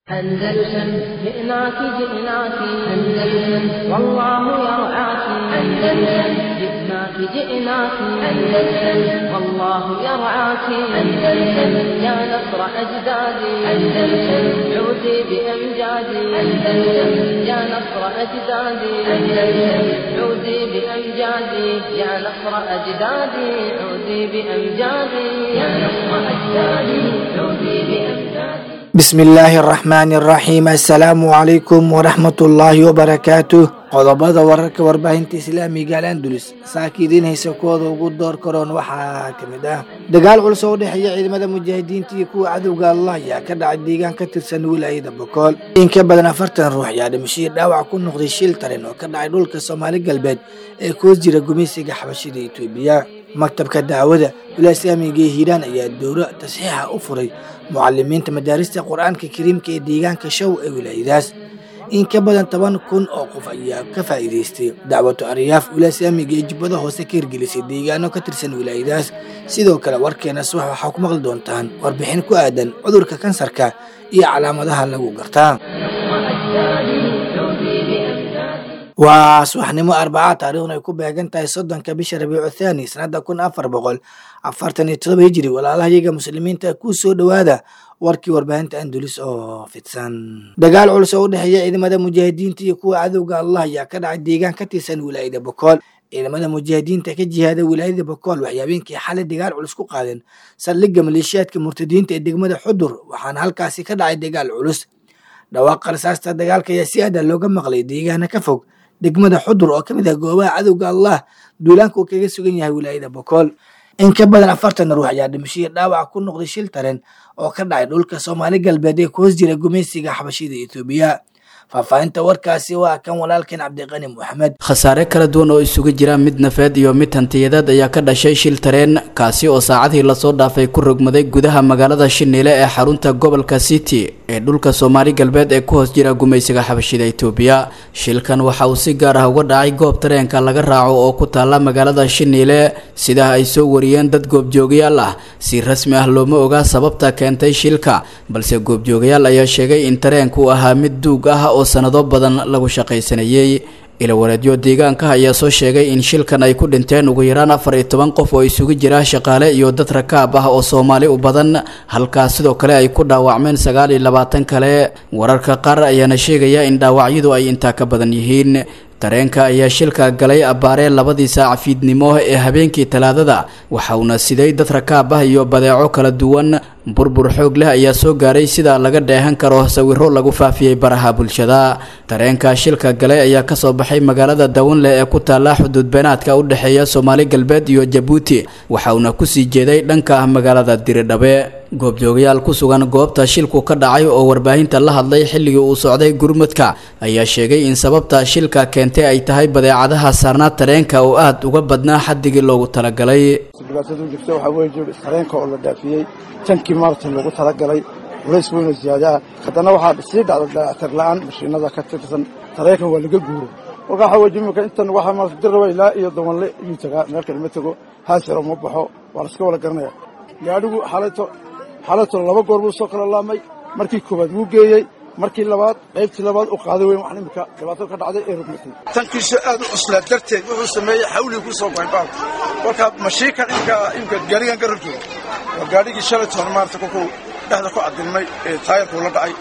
أندلسن جئناك جئناك أندلسن والله يرعاك أندلسن جئناك جئناك أندلسن والله يرعاك أندلسن يا نصر أجدادي أندلسن عودي بأمجادي أندلسن يا نصر أجدادي أندلسن عودي بأمجادي يا نصر أجدادي عودي بأمجادي يا نصر أجدادي عودي بأمجادي bismi illaahi araxmaani araxiim assalaamu calaykum waraxmatullaahi wabarakaatuh qodobada wararka warbaahinta islaamiga al andulus saakiidiin haysa kuwooda ugu door karoon waxaa ka mid ah dagaal culus oo u dhexeeya ciidamada mujaahidiinta iyo kuwa cadowga allah ayaa ka dhacay deegaan ka tirsan wilaayada bokool in ka badan afartan ruux ayaa dhimashadii dhaawac ku noqday shil tarin oo ka dhacay dhulka soomaali galbeed ee koos jira gumaysiga xabashida etoobiya maktabka dacwada wilaaislaamiga ee hiiraan ayaa dowro tasxiixa u furay mucalimiinta madaarista qur-aanka kariimka ee deegaanka show ee wilaayadaas in ka badan toban kun oo qof ayaa ka faa'iidaystay dacwatu aryaaf wilaaislaamiga ee jubbada hoose ka hirgelisay deegaano ka tirsan wilaayadaas sidoo kale warkeena subax waxaa ku maqli doontaan warbixin ku aadan cudurka kansarka iyo calaamadaha lagu gartaa waa subaxnimo arbaca taariikhna ay ku beegan tahay soddonka bisha rabiicu thaani sanada kun afar boqol afartan iyo todoba hijiri walaalahayaga muslimiinta ku soo dhowaada warkii warbaahinta andulis oo fidsan dagaal culus oo u dhexeeya ciidamada mujaahidiinta iyo kuwa cadowga allah ayaa ka dhacay deegaan ka tirsan wilaayada bokool ciidamada mujaahidiinta ka jihaada wilaayada bokool waxay habeenkii xalay dagaal culus ku qaadeen saldhigga maleeshiyaadka murtadiinta ee degmada xudur waxaana halkaasi ka dhacay dagaal culus dhawaaqa rasaasta dagaalka ayaa si aada looga maqlay deegaana ka fog degmada xudur oo ka mid ah goobaha cadowga allah duulaanka uu kaga sugan yahay wilaayada bokool in ka badan afartan ruux ayaa dhimashadii dhaawac ku noqday shil taren oo ka dhacay dhulka soomaali galbeed ee ku hoos jira gumaysiga xabashida etoobiya faahfaahinta warkaasi waa kan walaalkeen cabdiqani moxamed khasaare kala duwan oo isugu jira mid nafeed iyo mid hantiyadeed ayaa ka dhashay shil tareen kaasi oo saacadii lasoo dhaafay ku rogmaday gudaha magaalada shiniile ee xarunta gobolka city ee dhulka soomaali galbeed ee ku hoos jira gumaysiga xabashida etoobiya shilkan waxa uu si gaar ah uga dhacay goob tareenka laga raaco oo ku taala magaalada shiniile sidaa ay soo wariyeen dad goobjoogayaal ah si rasmi ah looma ogaa sababta keentay shilka balse goobjoogayaal ayaa sheegay in tareenku ahaa mid duug ah oo sanado badan lagu shaqaysanayey ilawareedyo deegaanka ayaa soo sheegay in shilkan ay ku dhinteen ugu yaraan afar iyo toban qof oo isugu jira shaqaale iyo dad rakaab ah oo soomaali u badan halkaas sidoo kale ay ku dhaawacmeen sagaal iyo labaatan kale wararka qaar ayaana sheegaya in dhaawacyadu ay intaa ka badan yihiin tareenka ayaa shilka galay abbaaree labadii saac fiidnimo ee habeenkii talaadada waxa uuna siday dad rakaab ah iyo badeeco kala duwan burbur xoog leh ayaa soo gaaray sida laga dheehan karo sawiro lagu faafiyey baraha bulshada tareenka shilka galay ayaa kasoo baxay magaalada dawanleh ee ku taala xuduud beenaadka u dhexeeya soomaali galbeed iyo jabuuti waxa uuna kusii jeeday dhanka magaalada diridhabe goobjoogayaal ku sugan goobta shilku ka dhacay oo warbaahinta la hadlay xilligii uu socday gurmudka ayaa sheegay in sababta shilka keentay ay tahay badeecadaha saarnaa tareenka oo aad uga badnaa xaddigii loogu talagalay dhibaatadu jirta waxaa weeye jir tareenka oo la dhaafiyey tankii maartan loogu talagalay culays weyn oo ziyaadaha haddana waxaa sii dhacda dayactir la'aan mashiinada ka tirsan tareenkan waa laga guuro kolka waxaa weye jimika intan waxaa maarata dirraba ilaa iyo dawanle iyuu tagaa meel kale ma tego haasiro ma baxo waa la iska wada garanaya gaadhigu xalayto xalayto laba goor buu soo kala laamay markii koowaad wuu geeyey markii labaad qaybtii labaad u qaaday weyn wax imika dhibaato ka dhacday ee rugmatay tankiisu aad u cuslaa darteed wuxuu sameeyey xawligii ku soo goyn baalka kolkaa mashiinkan imka imka gaarigan garab jooga waa gaadhigii shalaytoona maarata kolkuu dhexda ku cadilmay ee taayarkuu la dhacay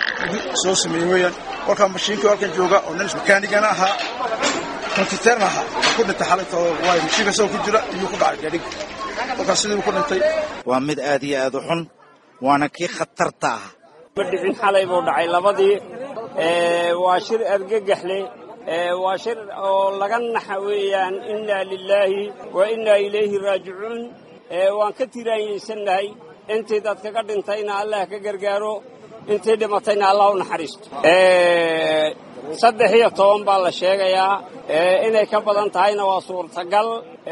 soo sameeyey weeyaan kolkaa mashiinkii halkan jooga oo nin makaanigana ahaa kontiteerna ahaa ku dhintay xalaytoo waayo mashiinka isagoo ku jira iyuu ku dhacay gaadhiga kolkaas sidii ku dhintay waa mid aad iyo aad u xun waana kii khatarta ah ma dhicin xalay buu dhacay labadii waa shir argagaxle waa shir oo laga naxa weeyaan innaa lilaahi wa innaa ilayhi raajicuun waan ka tiraanyaysannahay intii dad kaga dhintayna allah ka gargaaro intii dhimatayna allah u naxariisto saddex iyo toban baa la sheegayaa inay ka badan tahayna waa suurtagal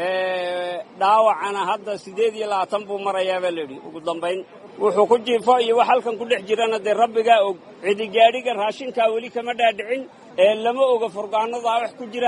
dhaawacana hadda siddeed iyo labaatan buu marayaa baa layidhi ugu dambayn wuxuu ku jiifo iyo wax halkan ku dhex jirana dee rabbigaa og cidigaadhiga raashinkaa weli kama dhaadhicin ee lama oga furgaanadaa wax ku jira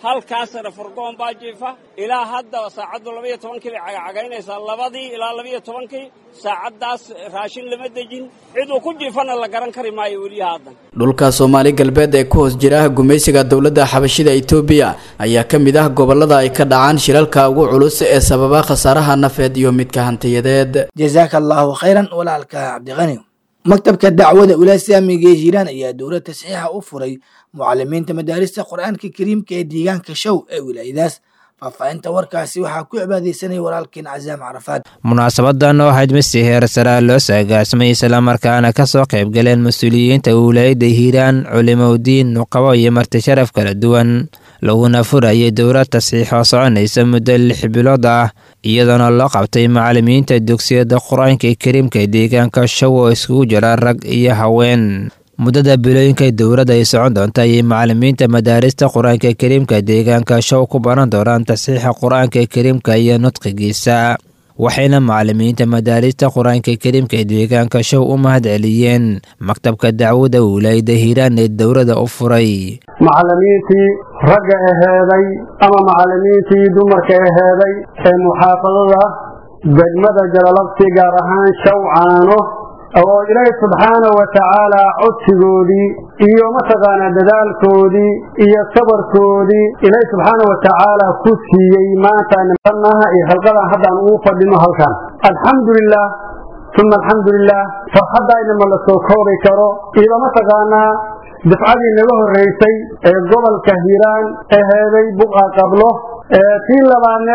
halkaasna furgoon baa jiifa ilaa hadda saacaddu labaiyo tobankii bay cagacagaynaysaa labadii ilaa labaiyo tobankii saacaddaas raashin lama dejin ciduu ku jiifana la garan kari maayo weliya haddan dhulka soomaali galbeed ee ku hoos jira gumaysiga dowladda xabashida itoobiya ayaa ka mid ah gobolada ay ka dhacaan shilalka ugu culus ee sababa khasaaraha nafeed iyo midka hantiyadeed jazaaka allaahu khayran walaalka cabdiqani maktabka dacwada ulasaamiga ee hiiraan ayaa dowlad tasxiixa u furay mucalimiinta madaarista qur-aanka kariimka ee deegaanka show ee wilaayadaas faahfaahinta warkaasi waxaa ku cibaadeysanaya walaalkeen casaam carafaad munaasabadan oo ahayd misi heer saraa loo saagaasmay islamarkaana kasoo qaybgaleen mas-uuliyiinta wilaayadda hiiraan culimowdiin nuqabo iyo marti sharaf kala duwan laguna furayay dowlad tasxiix oo soconaysa muddo lix bilood ah iyadoona loo qabtay macalimiinta dugsiyada qur-aanka kariimka deegaanka show oo iskugu jira rag iyo haween muddada bilooyinka dowladda ay socon doonta ayay macalimiinta madaarista qur-aanka kariimka deegaanka show ku baran doonaan tasxiixa qur-aanka kariimka iyo nudqigiisa waxayna macalimiinta madaarista qur-aanka kariimka deegaanka show u mahad celiyeen maktabka dacwada wilaayada hiiraan ee dowladda u furay macalimiintii ragga aheeday ama macalimiintii dumarka aheeday ee muxaafadada degmada jalalabsi gaar ahaan shawcaano oo ilaahay subxaanahu wa tacaala codsigoodii iyo mataqaanaa dadaalkoodii iyo sabarkoodii ilaahay subxaanahu wa tacaala ku siiyey maanta nimanaha iyo halqadan haddaan ugu fadhino halkan alxamdu lilah uma alxamdu lilah farxaddaynama la soo koobi karo iyo mataqaanaa dafcadii naga horreysay ee gobolka hiiraan aheeday buqa qablo tii labaadne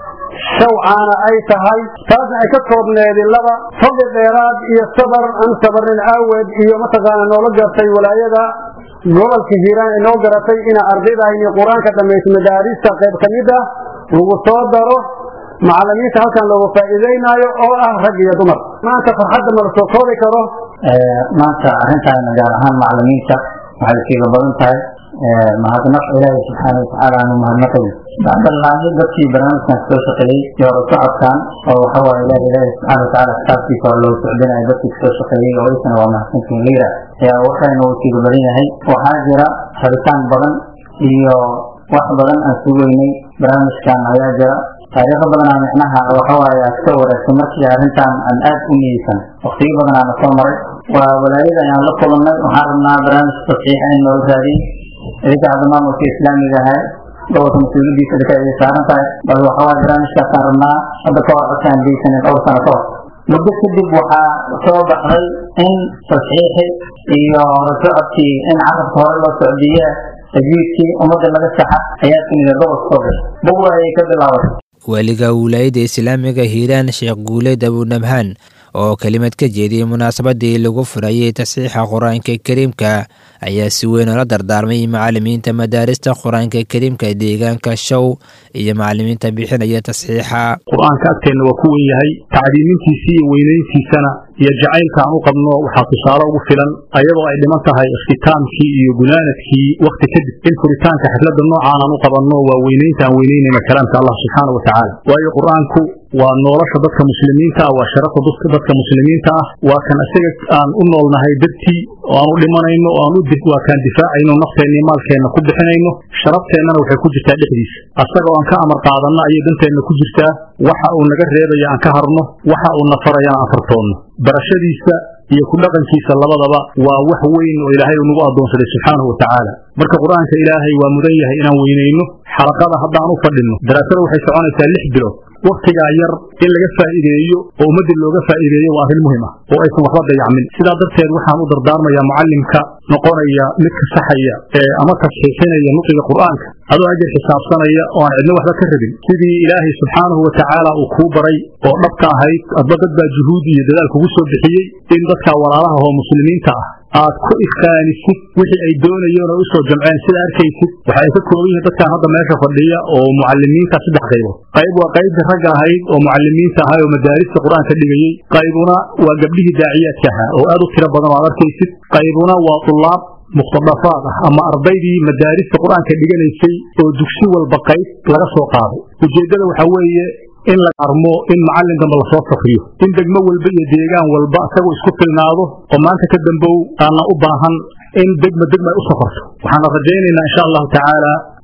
shawcaana ay tahay taasna ay ka koobneedi laba fadli dheeraad iyo sabar aan sabarnin aaweed iyo mataqaana noola gartay walaayada gobolka hiiraan ay noo garatay ina ardaydaayni qur-aanka dhamaysa madaarista qayb ka mid ah lagu soo daro macalimiinta halkan loogu faa'iideynaayo oo ah rag iyo dumar maanta farxadda ma la soo koobi karo maanta arrintaana gaar ahaan macalimiinta waxay siiga badan tahay mahadnaq ilaahay subxaana watacaala aanu mahadnaqayn bacdallaahi dadkii barnaamijkan soo shaqeeyey iyo hore socodkan oo waxa waaye ilaah ilaahay subxaana watacaala kitaabkiisa oo loo socdinayo dadkii soo shaqeeyey oo isna waa mahadsantiin liira ayaa waxayna uu siiga badan yahay waxaa jira rabitaan badan iyo wax badan aan sugeynay barnaamijkan ayaa jira taariikho badanaa micnaha waxawaaye aad ka wareegtay markii arrintan aan aad u niyeysan waqtiyo badanaana soo maray waa walaayada ayaan la kulannay waxaan rabnaa barnaamij tasiixa in loo raadiyey idinka hadda maamulka islaamiga ahay gobolka mas-uuliyadiisa idinka ay saaran tahay bal waxawaaye barnaamijkaasaan rabnaa hadda ka hor codkaan geysanin dhowr sano ka hor muddo kadib waxaa soo baxday in tasxiixi iyo horasocodkii in carabka hore loo socdiye tajwiidkii ummadda laga saxa ayaa timida gobolka soo gashay buwa ayay ka bilaabatay weliga wilaayadda islaamiga hiiraan sheekh guuleed abunabhaan oo kelimad ka jeediyey munaasabadii lagu furayay tasxiixa qur-aanka kariimka ayaa si weyn oola dardaarmay macalimiinta madaarista qur-aanka kariimka deegaanka show iyo macalimiinta bixinaya tasxiixa qur-aanka agteenna waa ku wen yahay tacdiimintiisii iyo weynayntiisana iyo jacaylka aan u qabno waxaa tusaale ugu filan ayadoo ay dhiman tahay ikhtitaamkii iyo gunaanadkii wakhti kadib in furitaanka xafladda noocaan aan u qabanno waa weynaynta aan weynaynayna kalaamka allah subxaana wa tacaala waayo qur-aanku waa nolosha dadka muslimiinta ah waa sharafa dadka muslimiinta ah waa kan isaga aan u noolnahay dartii oo aan u dhimanayno oo aan waa kaan difaacayno nafteenna iyo maalkeenna ku bixinayno sharafteenana waxay ku jirtaa dhexdiisa asagoo aan ka amar qaadanno ayay danteenna ku jirtaa waxa uu naga reebaya aan ka harno waxa uu na farayana aan fartoonno barashadiisa iyo ku dhaqankiisa labadaba waa wax weyn oo ilaahay uu nagu addoonsaday subxaanahu wa tacaala marka qur-aanka ilaahay waa mudan yahay inaan weynayno xalaqada haddaan u fadhinno daraasada waxay soconaysaa lix bilood wakhtigaa yar in laga faa'iideeyo oo ummadda looga faa'iideeyo waa arrin muhim ah oo aysan waxba dayacmin sidaa darteed waxaan u dardaarmayaa mucallimka noqonaya midka saxaya ee ama tasxiixinaya nuqiga qur'aanka adoo ajar xisaabsanaya oo aan cidno waxba ka rabin sidii ilaahay subxaanahu wa tacaala uu kuu baray oo dhabka ahayd adba dad baa juhuud iyo dadaal kugu soo bixiyey in dadka walaalaha oo muslimiinta ah aad ku ifkaanisid wixii ay doonayeen oo u soo jamceen sida arkaysid waxa ay ka kooban yihiin dadkan hadda meesha fadhiya oo mucalimiinta saddex qaybood qayb waa qaybta ragga ahayd oo mucalimiinta ahay oo madaarista qur-aanka dhigayey qaybuna waa gabdhihii daaciyaadka ahaa oo aad u tiro badan oo aad arkaysid qaybuna waa tulaab mukhtadafaad ah ama ardaydii madaarista qur-aanka dhiganaysay oo dugsi walba qayb laga soo qaaday ujeeddada waxaa weeye in la armo in macallin dambe lasoo safriyo in degmo walba iyo deegaan walba isagoo isku filnaado oo maanta ka dambow aanna u baahan in degma degma ay u safarto waxaana rajaynaynaa insha allahu tacaala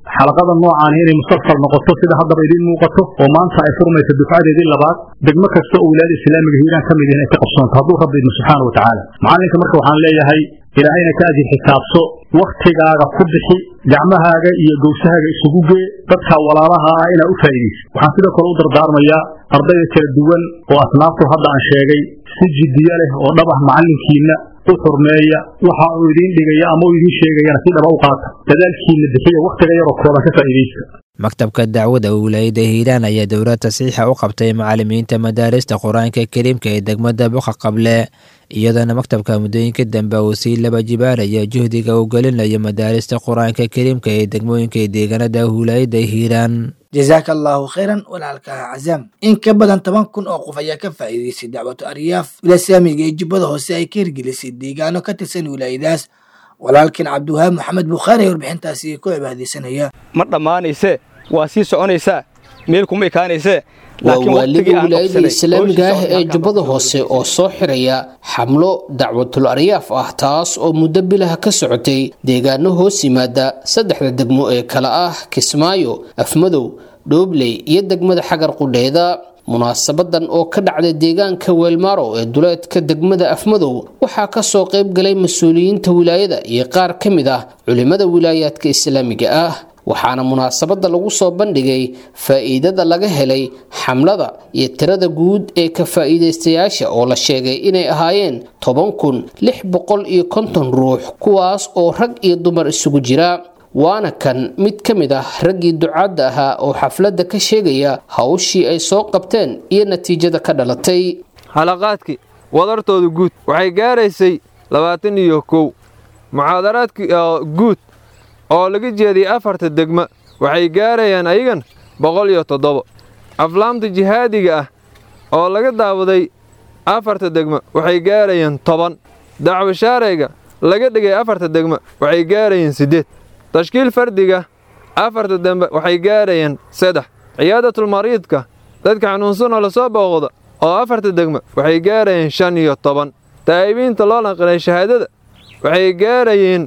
xalaqada noocaani inay mustaqbal noqoto sida haddaba idiin muuqato oo maanta ay furmayso dufcadeedii labaad degmo kasta oo wilaayada islaamiga hiiraan ka mid yahin ay ka qabsoonto hadduu rabbi idmo subxaana wa tacaala macalinka marka waxaan leeyahay ilaahayna ka ajir xisaabso wakhtigaaga ku bixi gacmahaaga iyo gowsahaaga isugu gee dadka walaalaha ah inaa u faa'iidayso waxaan sidoo kale u dardaarmayaa ardayda kala duwan oo asnaaftu hadda aan sheegay si jiddiyo leh oo dhab ah macallinkiinna u xurmeeya waxa uu idiin dhigaya ama uu idiin sheegayana si dhaba u qaata dadaalkiinna bixiya wakhtiga yaroo kooban ka faa'iidaysta maktabka dacwada wilaayada hiiraan ayaa dowlad tasiixa u qabtay macalimiinta madaarista qur-aanka kariimka ee degmada boqa qable iyadoona maktabka muddooyinka dambe uu sii laba jibaaraya juhdiga uu gelinayo madaarista qur-aanka kariimka ee degmooyinka ee deegaanada wilaayada hiiraan jazaaka allaahu khayran walaalka cazaam in ka badan toban kun oo qof ayaa ka faa'iidaystay dacwatu aryaaf wilasaamiga ee jubbada hoose ay ka hirgelisay deegaano ka tirsan wilaayadaas walaalkan cabdiwahaab maxamed bukhaari ee warbixintaasi ku cibaadaysanaya ma dhammaanaysee waa sii soconaysaa meel kuma ekaanaysee waa waaliga wilaayada islaamiga ah ee jubbada hoose oo soo xiraya xamlo dacwatul aryaaf ah taas oo muddo bilaha ka socotay deegaano hoos yimaada saddexda degmo ee kale ah kismaayo afmadow dhoobley iyo degmada xagar qudheeda munaasabadan oo ka dhacday deegaanka weelmaaro ee duleedka degmada afmadow waxaa kasoo qayb galay mas-uuliyiinta wilaayada iyo qaar ka mid ah culimada wilaayaadka islaamiga ah waxaana munaasabada lagu soo bandhigay faa'iidada laga helay xamlada iyo tirada guud ee ka faa'iidaystayaasha oo la sheegay inay ahaayeen toban kun lix boqol iyo konton ruux kuwaas oo rag iyo dumar isugu jira waana kan mid ka mid ah raggii ducaadda ahaa oo xafladda ka sheegaya hawshii ay soo qabteen iyo natiijada ka dhalatay xalaqaadkii wadartooda guud waxay gaaraysay labaatan iyo kow muxaadaraadkii guud oo laga jeediyey afarta degma waxay gaarayaan ayagan boqol iyo toddoba aflaamta jihaadiga ah oo laga daawaday afarta degma waxay gaarayaan toban dacwo shaarayga laga dhigay afarta degma waxay gaarayaan siddeed tashkiil fardiga afarta dembe waxay gaarayaan saddex ciyaadatul-mariidka dadka xanuunsanoo lasoo booqda oo afarta degma waxay gaarayeen shan iyo toban taa'ibiinta loo naqilay shahaadada waxay gaarayeen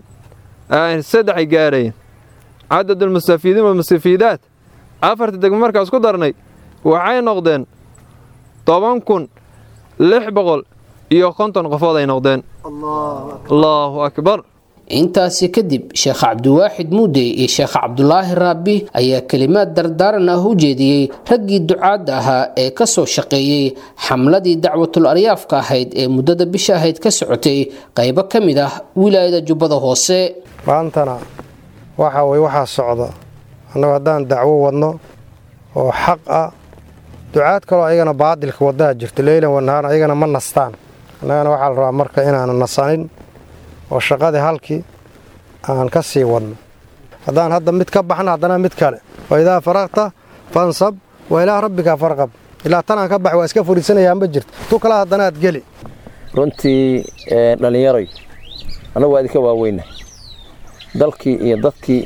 saddexay gaarayeen cadadulmustafiidiin walmustafiidaat afarta degma markaas ku darnay waxay noqdeen toban kun lix boqol iyo konton qofood ay noqdeen allaahu akbar intaasi kadib sheekh cabdiwaaxid muudey iyo sheekh cabdulaahi raabi ayaa kelimaad dardaaran ah u jeediyey raggii ducaadda ahaa ee ka soo shaqeeyey xamladii dacwatul aryaafka ahayd ee muddada bisha ahayd ka socotay qaybo ka mid ah wilaayada jubbada hoose maantana waxa weye waxaa socda annagu haddaan dacwo wadno oo xaq ah ducaad kaloo ayagana baadilka waddaha jirto leylan wanahaan ayagana ma nastaan annagana waxaa la rabaa marka inaanu nasanin oo shaqadii halkii aan ka sii wadno haddaan hadda mid ka baxna haddana mid kale wa idaa faraqta fansab wa ilaa rabbikaa farqab ilaa tanaan ka bax waa iska furiisanayaanba jirta tu kale haddanaad geli runtii dhallinyaroy annagu waa idinka waaweyna dalkii iyo dadkii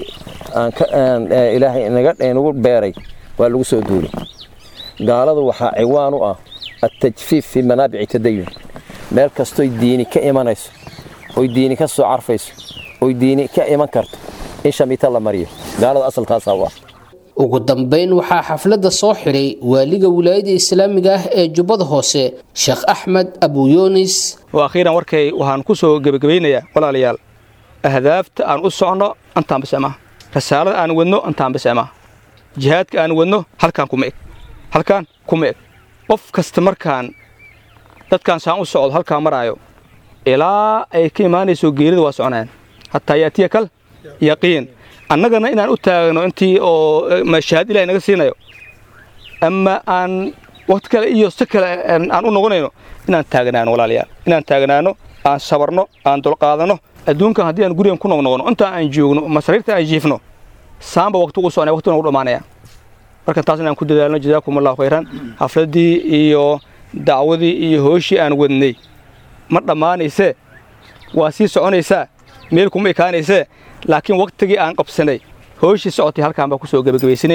ilaahay nagu beeray waa lagu soo duulay gaaladu waxaa ciwaan u ah attajfiif fii manaabici tadayun meel kastoy diini ka imanayso oy diini ka soo carfayso oy diini ka iman karto in shamiita la mariyo gaalada asalkaasaa u ah ugu dambayn waxaa xafladda soo xidhay waaliga wilaayada islaamiga ah ee jubbada hoose sheekh axmed abuyunis akhiiran warkay waxaan ku soo gebagabaynayaa walaalayaal ahdaafta aan u socno antaan bas ama rasaalada aan wadno antaan bas ama jihaadka aan wadno halkaan kuma eg halkaan kuma eg qof kasta markaan dadkaan saan u socdo halkaan maraayo ilaa ay ka imaanayso geerida waa soconayaan hataa yaatiya kal yaqiin annagana inaan u taagno intii oo mashahaad ilahay naga siinayo ama aan waqti kale iyo si kale aan u noqonayno inaan taagnaano walaalayaal inaan taagnaano aan sabarno aan dulqaadanno adduunkan haddii aan gurigan ku noqnoqono intaa aan joogno masariirta aan jiifno saamba waqti ugu soconaya waqti ugu dhammaanaya marka taas inaan ku dadaalno jazaakum allahu khayran xafladdii iyo dacwadii iyo hooshii aan wadnay ma dhammaanaysee waa sii soconaysaa meel kuma ekaanaysee laakiin wakhtigii aan qabsanay hooshii socotay halkaan baan ku soo gebagabaysanaynaa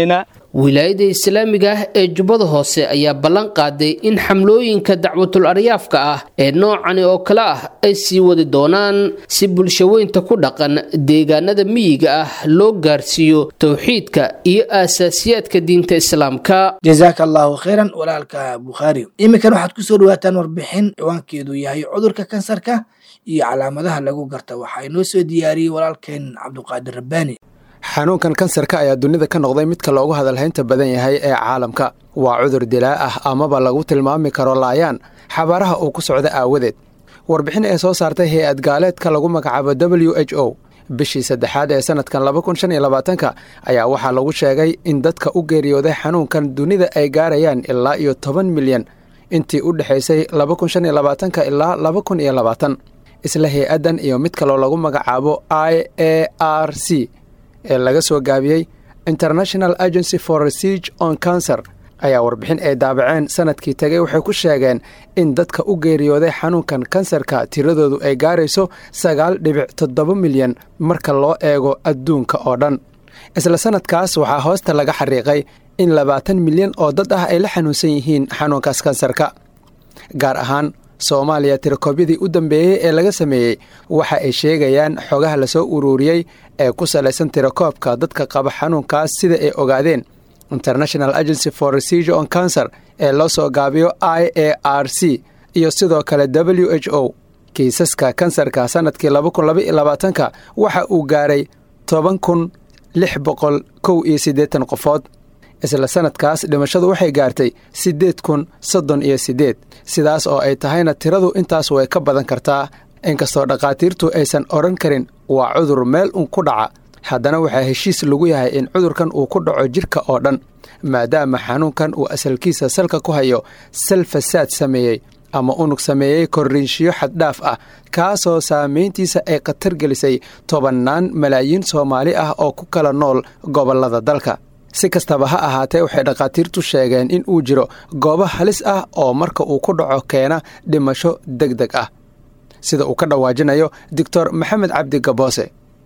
wilaayada islaamiga ah ee jubbada hoose ayaa ballan qaaday in xamlooyinka dacwatul aryaafka ah ee noocani oo kale ah ay sii wadi doonaan si bulshaweynta ku dhaqan deegaanada miyiga ah loo gaarsiiyo towxiidka iyo aasaasiyaadka diinta islaamka jazaaka allahu khayran walaalka bukhaari iminkan waxaad ku soo dhawaataan warbixin ciwaankeedu yahay cudurka kansarka iyo calaamadaha lagu garta waxaa inoo soo diyaariyey walaalkeen cabduqaadir rabbaani xanuunkan kansarka ayaa dunida ka noqday midka loogu hadalhaynta badan yahay ee caalamka waa cudur dilaa ah amaba lagu tilmaami karo laayaan xabaaraha uu ku socda aawadeed warbixin ee soo saartay hay-ad gaaleedka lagu magacaabo w h o bishii saddexaad ee sanadkan labakuniyoabaatanka ayaa waxaa lagu sheegay in dadka u geeriyooday xanuunkan dunida ay gaarayaan ilaa iyo toban milyan intii u dhexaysay labakunshaniyolabaatanka ilaa labakun iyo labaatan isla hay-addan iyo mid kaloo lagu magacaabo i a r c ee laga soo gaabiyey international agency for research on cancer ayaa warbixin ay daabaceen sanadkii tegay waxay ku sheegeen in dadka u geeriyooday xanuunkan kansarka tiradoodu ay gaarayso sagaal dhibic toddoba milyan marka loo eego adduunka oo dhan isla sanadkaas waxaa hoosta laga xariiqay in labaatan milyan oo dad ah ay la xanuunsan yihiin xanuunkaas kansarka gaar ahaan soomaaliya tirakoobyadii u dambeeyey ee laga sameeyey waxa ay sheegayaan xogaha lasoo uruuriyey ee ku salaysan tirakoobka dadka qaba xanuunkaas sida ay ogaadeen international agency for research on cancer ee loo soo gaabiyo i a r c iyo sidoo kale w h o kiisaska kansarka sanadkii labakunlabaatanka waxa uu gaaray toban kun lix boqol kow iyo siddeetan qofood isla sanadkaas dhimashadu waxay gaartay siddeed kun soddon iyo siddeed sidaas oo ay tahayna tiradu intaas way ka badan kartaa inkastoo dhakhaatiirtu aysan odhan karin waa cudur meel un ku dhaca haddana waxaa heshiis lagu yahay in cudurkan uu ku dhaco jidhka oo dhan maadaama xanuunkan uu asalkiisa salka ku hayo sal fasaad sameeyey ama unug sameeyey korriinshiyo xaddhaaf ah kaasoo saamayntiisa ay khatar gelisay tobannaan malaayiin soomaali ah oo ku kala nool gobollada dalka si kastaba ha ahaatee waxay dhakhaatiirtu sheegeen in uu jiro goobo halis ah oo marka uu ku dhaco keena dhimasho deg deg ah sida uu ka dhawaajinayo doctor maxamed cabdi gaboose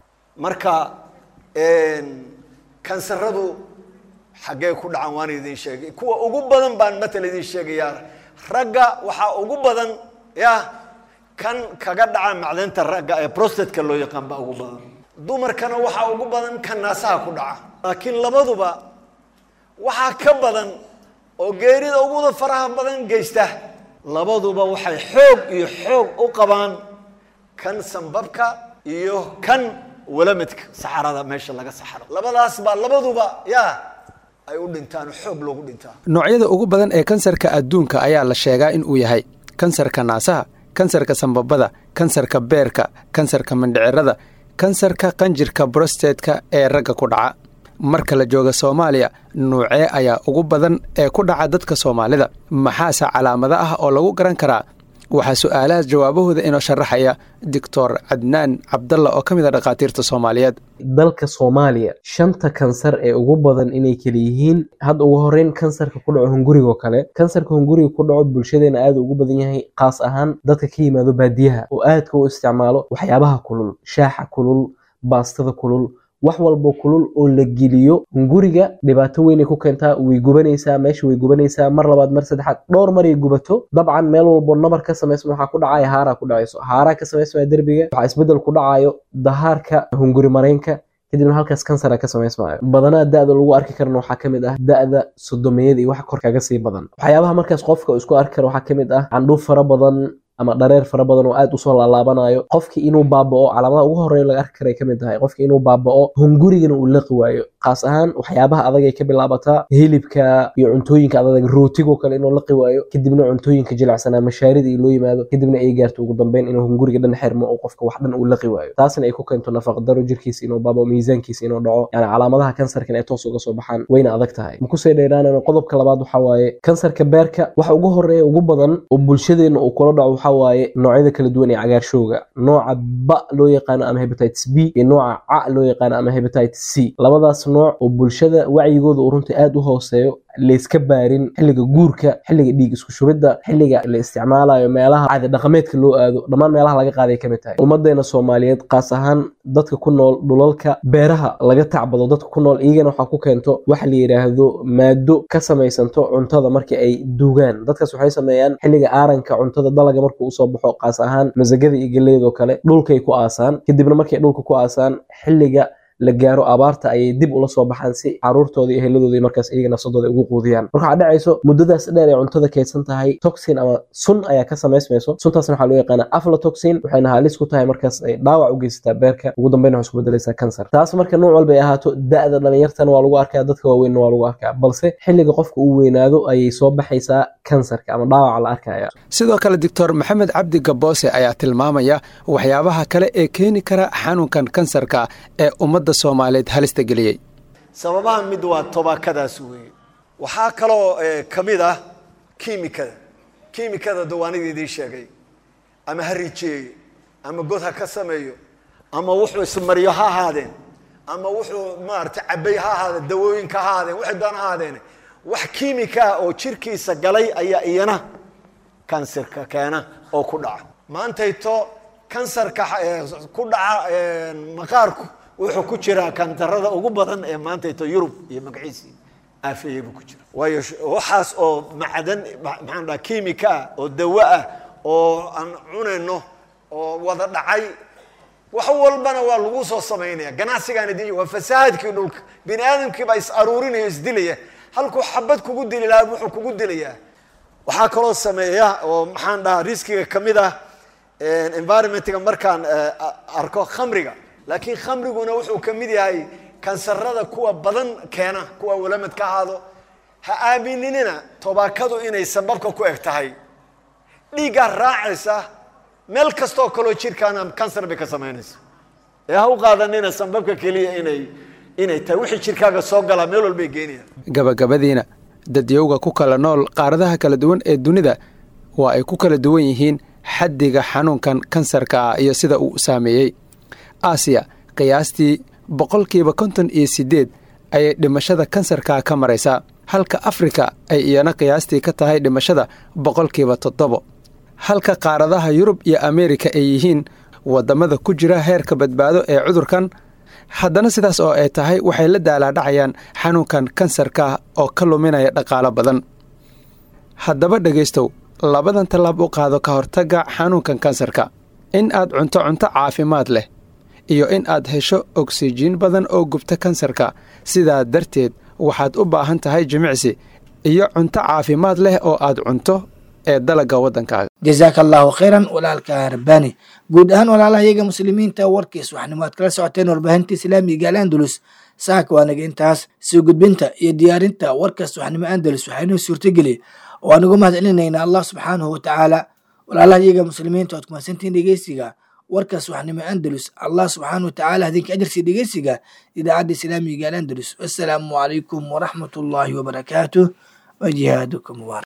marka kansaradu xaggee ku dhacan waan idin sheegay kuwa ugu badan baan matal idin sheegayaa ragga waxaa ugu badan ya kan kaga dhaca macdanta ragga ee prostateka loo yaqaan baa ugu badan dumarkana waxaa ugu badan kan naasaha ku dhaca laakiin labaduba waxaa ka badan oo geerida uguda faraha badan geysta labaduba waxay xoog iyo xoog u qabaan kan sambabka iyo kan walamidka saxarada meesha laga saxaro labadaas baa labaduba ya ay u dhintaan xoog loogu dhintaa noocyada ugu badan ee kansarka adduunka ayaa la sheegaa in uu yahay kansarka naasaha kansarka sambabada kansarka beerka kansarka mindhicirada kansarka qanjirka brostetka ee ragga ku dhaca marka la jooga soomaaliya nuucee ayaa ugu badan ee ku dhaca dadka soomaalida maxaase calaamado ah oo lagu garan karaa waxaa su-aalahaas jawaabahooda inoo sharaxaya doctor cadnaan cabdalla oo ka mid a dhakhaatiirta soomaaliyeed dalka soomaaliya shanta kansar ee ugu badan inay kala yihiin hadda ugu horeyn kansarka ku dhaco hungurigoo kale kansarka hunguriga ku dhaco bulshadeena aada ugu badan yahay kaas ahaan dadka ka yimaado baadiyaha oo aadka u isticmaalo waxyaabaha kulul shaaxa kulul baastada kulul wax walbo kulul oo la geliyo hunguriga dhibaato weynay ku keentaa way gubanaysaa meesha way gubanaysaa mar labaad mar saddexaad dhowr maray gubato dabcan meel walbo nabar ka samaysma waxaa ku dhacaya haaraa ku dhacayso haaraa ka samaysmaya derbiga waxaa isbedel ku dhacayo dahaarka hunguri mareynka kadibna halkaas kansara ka samaysmaayo badanaa da-da lagu arki karana waxaa ka mid ah da-da sodomeyada iyo wax kor kaga sii badan waxyaabaha markaas qofka isku arki kara waxaa ka mid ah candhuuf fara badan ama dhareer fara badan oo aad usoo laalaabanayo qofki inuu baabao calaamadaha ugu horeya laga arki karay kamid tahay qofki inuu baabao hungurigana uu laqi waayo kaas ahaan waxyaabaha adag ay ka bilaabataa hilibka iyo cuntooyinka adag rootigoo kale inuu laqi waayo kadibna cuntooyinka jilicsanaa mashaarida iyo loo yimaado kadibna ay gaarto ugu dambeyn inuu hunguriga dhan xirmo oo qofka wax dhan uu laqi waayo taasna ay ku keento nafaqdaro jirkiisa inuu baabao miisaankiisa inuu dhaco yani calaamadaha kansarkan ay toos uga soo baxaan wayna adag tahay makusii dheeraanana qodobka labaad waxaa waaye kansarka beerka waxa ugu horeeya ugu badan oo bulshadeena uu kula dhaco waxaa waaye noocyada kala duwan ee cagaarshowga nooca ba loo yaqaano ama hebatitis b iyo nooca ca loo yaqaano ama hebatitis c labadaas nooc oo bulshada wacyigooda uu runtii aad u hooseeyo layska baarin xilliga guurka xilliga dhiig isku shubidda xilliga la isticmaalayo meelaha caadi dhaqameedka loo aado dhammaan meelaha laga qaaday ka mid tahay ummadeena soomaaliyeed qaas ahaan dadka ku nool dhulalka beeraha laga tacbado dadka ku nool iyagana waxaa ku keento waxa la yidhaahdo maado ka samaysanto cuntada markii ay duugaan dadkaas waxay sameeyaan xilliga aaranka cuntada dalaga markuu usoo baxo qaas ahaan masagada iyo geleydoo kale dhulkay ku aasaan kadibna markay dhulka ku aasaan xilliga la gaaro abaarta ayay dib ula soo baxaan si caruurtooda iyo heladooda markaas iyaga nafsadooda ugu quudiyaan marka waxaa dhacayso muddadaas dheer ee cuntada kaydsan tahay toxin ama sun ayaa ka samaysmayso suntaasna waxaa loo yaqaana aflatoxin waxayna halis ku tahay markaas ay dhaawac u geysataa beerka ugu dambeyn waxay isku bedelaysaa kansar taas marka nooc walba ay ahaato da-da dhalinyartana waa lagu arkaa dadka waaweynna waa lagu arkaa balse xilliga qofka uu weynaado ayay soo baxaysaa kansarka ama dhaawaca la arkaya sidoo kale doctor maxamed cabdi gaboose ayaa tilmaamaya waxyaabaha kale ee keeni kara xanuunkan kansarka ee ummadda soomaaliyeed halista geliyey sababaha mid waa tobaakadaas weeye waxaa kaloo ka mid ah kiimikada kiimikada dawaanida idiin sheegay ama ha rijeeye ama god ha ka sameeyo ama wuxuu ismariyo ha ahaadeen ama wuxuu maarata cabay ha ahaadeen dawooyinka ha ahaadeen waxay doon ha ahaadeen wax kiimika oo jirkiisa galay ayaa iyana kansarka keena oo ku dhaca maantayto kansarka ku dhaca maqaarku wuxuu ku jiraa kantarada ugu badan ee maantayto yurub iyo magaciisii aafeeyey buu ku jira waayo waxaas oo macdan maxaan dhaha kiimika ah oo dawo ah oo aan cunayno oo wada dhacay wax walbana waa lagu soo samaynaya ganacsigaan idin waa fasahaadkii dhulka bini aadamkii baa is aruurinaya isdilaya halkuu xabad kugu dili lahaa wuxuu kugu dilayaa waxaa kaloo sameeya oo maxaan dhahaa riskiga ka mid ah environmentga markaan arko khamriga laakiin khamriguna wuxuu ka mid yahay kansarada kuwa badan keena kuwa walamad ka ahaado ha aaminina tobaakadu inay sababka ku eg tahay dhiiggaa raacaysa meel kastoo kaloo jirkaana kansar bay ka samaynaysa ee ha u qaadanina sababka keliya inay inay tahay wixii jirkaaga soo galaa meel walbay geenayaan gabagabadiina dadyowga ku kala nool qaaradaha kala duwan ee dunida waa ay ku kala duwan yihiin xaddiga xanuunkan kansarka ah iyo sida uu saameeyey aasiya qiyaastii boqolkiiba konton iyo siddeed ayay dhimashada kansarka ka maraysaa halka afrika ay iyana qiyaastii ka tahay dhimashada boqolkiiba toddobo halka qaaradaha yurub iyo ameerika ay yihiin waddamada ku jira heerka badbaado ee cudurkan haddana sidaas oo ay tahay waxay la daalaadhacayaan xanuunkan kansarka oo ka luminaya dhaqaalo badan haddaba dhegaystow labadan tallaab u qaado ka hortagga xanuunkan kansarka in aad cunto cunto caafimaad leh iyo in aad hesho ogsijiin badan oo gubta kansarka sidaa darteed waxaad u baahan tahay jimicsi iyo cunto caafimaad leh oo aad cunto ee dalagga waddankaaga jazaaka allaahu khayran walaalka rabbaani guud ahaan walaalaha iyaga muslimiinta warkiis waxnimo aad kala socoteen warbaahinta islaamiga al andalus saaka waanaga intaas soo gudbinta iyo diyaarinta warkaas waxnimo andalus waxaynoo suurtogeli oo aan ugu mahad celinaynaa allah subxaanahu watacaala walaalaha iyaga muslimiinta oad kumaadsantiin dhegeysiga warkaas waxnimo andalus allah subxaana watacaala hadinka ajarsi dhegeysiga idaacadda islaamiga al andalus wassalaamu calaykum waraxmat ullaahi wabarakaatuh wa jihaadukum mubaarak